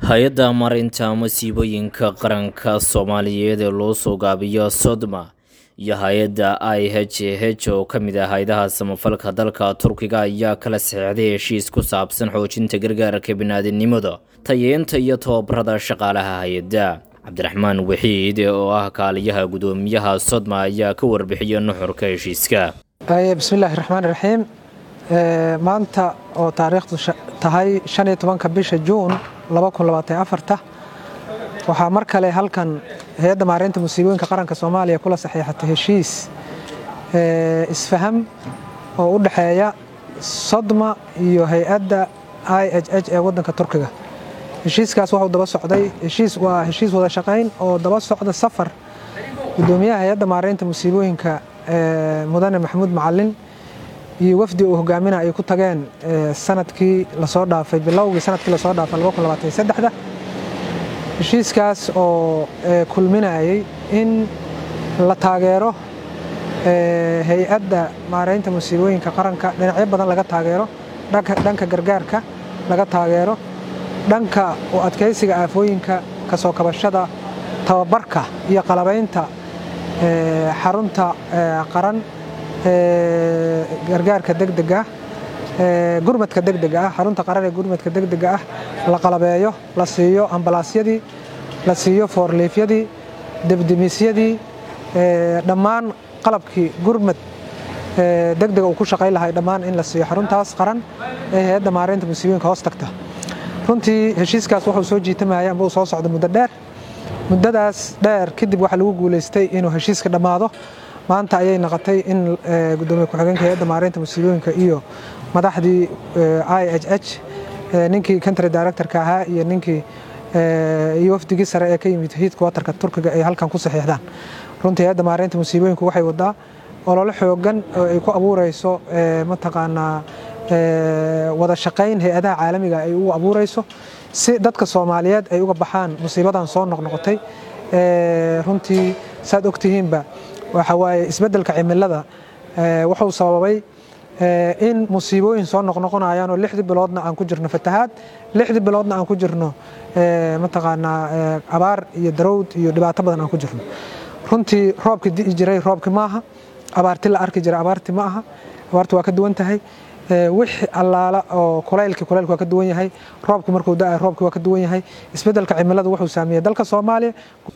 hay-adda marinta masiibooyinka qaranka soomaaliyeed ee loo soo gaabiyo sodma iyo hay-adda i h h oo ka mid ah hay-adaha samafalka dalka turkiga ayaa kala saxeixday heshiis ku saabsan xoojinta gargaarka biniaadinimada tayeenta iyo tababarada shaqaalaha hay-adda cabdiraxmaan waxiid oo ah kaaliyaha gudoomiyaha sodma ayaa ka warbixiyay nuxurka heshiiska bismillaahi raxmaan raxiim maanta oo taariikhdu tahay shan iyo tobanka bisha juun waxaa mar kale halkan hay-adda maareynta musiibooyinka qaranka soomaaliya kula saxiixatay heshiis isfaham oo u dhexeeya sodma iyo hay-adda i h h ee wadanka turkiga heshiiskaas waxuu daba socday heshiis waa heshiis wada shaqayn oo daba socda safar gudoomiyaha hay-adda maareynta musiibooyinka mudane maxamuud macalin iyo wafdi uu hogaaminaa ay ku tageen sanadkii lasoo dhaafay bilowgii sanadkii lasoo dhaafay da heshiiskaas oo kulminayay in la taageero hay-adda maareynta musiibooyinka qaranka dhinacyo badan laga taageero dhanka gargaarka laga taageero dhanka u adkaysiga aafooyinka kasoo kabashada tababarka iyo qalabaynta xarunta qaran gargaarka degdega gurmadka degdega ah xarunta qaran ee gurmadka degdega ah la qalabeeyo la siiyo ambalaasyadii la siiyo foorliifyadii debdemisyadii dhammaan qalabkii gurmad degdega uu ku shaqayn lahay dhammaan in la siiyo xaruntaas qaran ee hay-adda maareynta musiibooyinka hoos tagta runtii heshiiskaas wuxuu soo jiitamaya amba uu soo socda muddo dheer muddadaas dheer kadib waxaa lagu guulaystay inuu heshiiska dhammaado maanta ayay noqotay in gudoomiye ku-xigeenka hay-adda maareynta musiibooyinka iyo madaxdii i h h ninkii country directorka ahaa iyo ninkii iyo wafdigii sare ee ka yimid hiidka watarka turkiga ay halkan ku saxiixdaan runtii hay-adda maareynta musiibooyinku waxay wadaa ololo xoogan oo ay ku abuureyso mataqaanaa wada shaqayn hay-adaha caalamiga ay ugu abuureyso si dadka soomaaliyeed ay uga baxaan musiibadan soo noqnoqotay runtii saad ogtihiinba waxa waaye isbeddelka cimilada wuxuu sababay in musiibooyin soo noqnoqonayaan oo lixdii biloodna aan ku jirno fatahaad lixdii biloodna aan ku jirno mataqaanaa abaar iyo darowd iyo dhibaato badan aan ku jirno runtii roobkii di'i jiray roobki maaha abaarti la arki jiray abaarti ma aha abaarti waa ka duwan tahay wixii allaala oo kulaylki kulaylku waa ka duwan yahay roobku markuu da-ay roobki waa ka duwan yahay isbeddelka cimilada wuxuu saameeyey dalka soomaaliya